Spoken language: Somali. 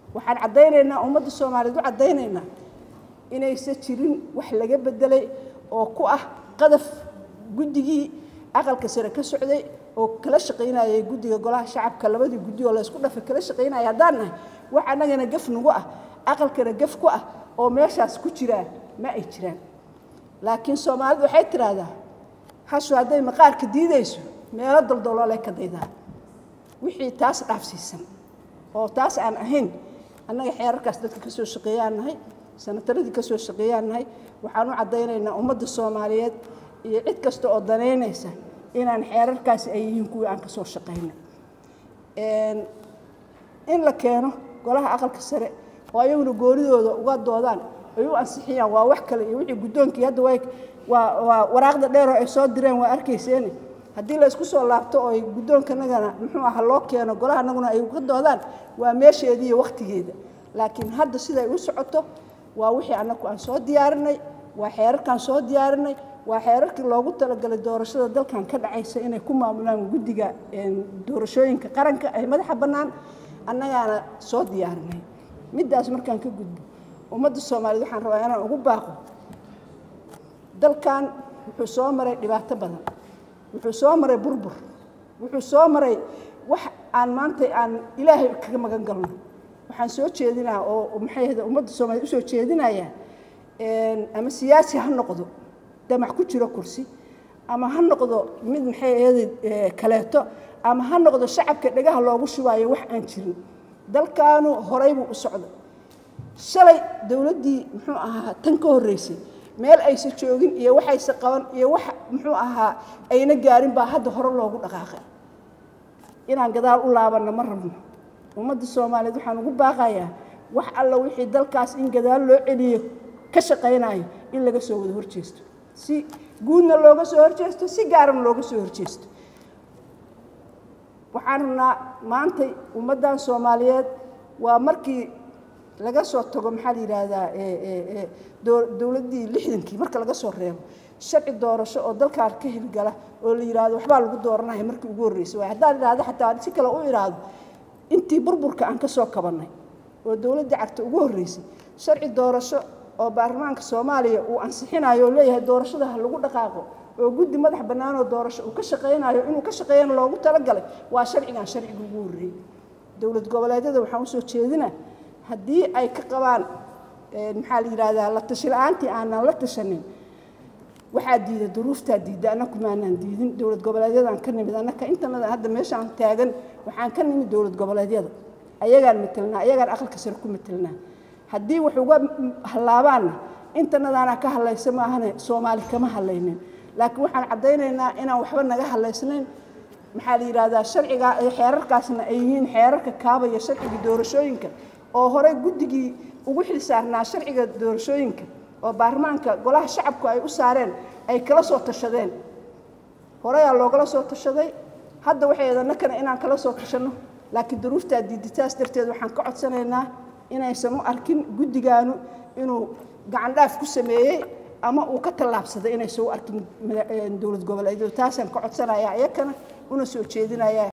waxaan caddaynaynaa ummadda soomaaliyeed u caddaynaynaa inaysan jirin wax laga bedelay oo ku ah qadaf guddigii aqalka sare ka socday oo kala shaqaynayay guddiga golaha shacabka labadii guddi oo laysku dhafay kala shaqaynaya haddaan nahay wax annagana gaf nagu ah aqalkana gaf ku ah oo meeshaas ku jiraa ma ay jiraan laakiin soomaalidu waxay tidhaahdaa hashu hadday maqaarka diidayso meelo daldaloolay ka daydaa wixii taas dhaafsiisan oo taas aan ahayn annaga xeerarkaas dadka ka soo shaqeeyaan nahay sanataradii ka soo shaqeeyaan nahay waxaan u caddaynaynaa ummadda soomaaliyeed iyo cid kasta oo danaynaysa inaan xeerarkaasi ay yihiin kuwii aan ka soo shaqaynay in la keeno golaha aqalka sare oo ayaguna goonidooda uga doodaan ay u ansixiyaan waa wax kale iyo wixii guddoonkii hadda way waa waa waraaqda dheeroo ay soo direen waa arkayseeni haddii la isku soo laabto oo ay guddoonkanagana muxuu aha loo keeno golaha naguna ay uga doodaan waa meesheedii iyo wakhtigeeda laakiin hadda siday u socoto waa wixii annagu aan soo diyaarinay waa xeerarkaan soo diyaarinay waa xeerarkii loogu talagalay doorashada dalkan ka dhacaysa inay ku maamulaan guddiga doorashooyinka qaranka ee madaxa bannaan annagaana soo diyaarinay middaas markaan ka gudbo ummadda soomaaliyeed waxaan rabaa inaan ugu baaqo dalkan wuxuu soo maray dhibaato badan wuxuu soo maray burbur wuxuu soo maray wax aan maanta aan ilaahay kaga magan galno waxaan soo jeedinaa oo maxay ahda ummadda soomaaliyed usoo jeedinayaa ama siyaasi ha noqdo damac ku jiro kursi ama ha noqdo mid maxay ahda kaleeto ama ha noqdo shacabka dhegaha loogu shubaayo wax aan jirin dalkaanu horay buu u socday shalay dowladdii muxuu ahaa tan ka horreysay meel aysa joogin iyo waxaysa qaban iyo wax muxuu ahaa ayna gaarin baa hadda hore loogu dhaqaaqay inaan gadaal u laabanno ma rabno ummadda soomaaliyeed waxaan ugu baaqayaa wax alla wixii dalkaas in gadaal loo celiyo ka shaqaynayo in laga soo wada horjeesto si guudna looga soo horjeesto si gaarana looga soo horjeesto waxaan rabnaa maantay ummaddan soomaaliyeed waa markii laga soo tago maxaa la yidhaahdaa dowladdii lixdankii marka laga soo reebo sharci doorasho oo dalkaan ka hirgala oo la yidhaahdo waxbaa lagu dooranaya markii ugu horreysay waay haddaan idhaahdo xataa si kale u idhaahdo intii burburka aan ka soo kabannay oo dowladdii cagta ugu horreysay sharci doorasho oo baarlamaanka soomaaliya uu ansixinayo oo leeyahay doorashada ha lagu dhaqaaqo oo guddi madax bannaanoo doorasho uu ka shaqaynayo inuu ka shaqeeyana loogu talagalay waa sharcigan sharciga ugu horreeyey dowlad goboleedyada waxaan usoo jeedinaa haddii ay ka qabaan maxaa la yidhahdaa la tashi la-aantii aanan la tashanin waxaa diida duruuftaa diidda annaku maanaan diidin dowlad goboleedyadaan ka nimid annaka intanada hadda meeshaan taagan waxaan ka nimid dowlad goboleedyada ayagaan matelnaa ayagaan aqalka sare ku matelnaa haddii wax uga hallaabaanna intanadaanaa ka hadlaysa maahane soomaali kama hadlaynin laakiin waxaan caddaynaynaa inaan waxba naga hadlaysnayn maxaa la yidhahdaa sharciga xeerarkaasna ay yihiin xeerarka kaabaya sharciga doorashooyinka oo horey guddigii ugu xil saarnaa sharciga doorashooyinka oo baarlamaanka golaha shacabku ay u saareen ay kala soo tashadeen horeyaa loogala soo tashaday hadda waxay eedannakana inaan kala soo tashanno laakiin duruuftaa diiditaas darteed waxaan ka codsanaynaa inaysan u arkin guddigaanu inuu gacan dhaaf ku sameeyey ama uu ka tallaabsaday inaysan u arkin dowlad goboleedyadu taasaan ka codsanayaa iyakana una soo jeedinayaa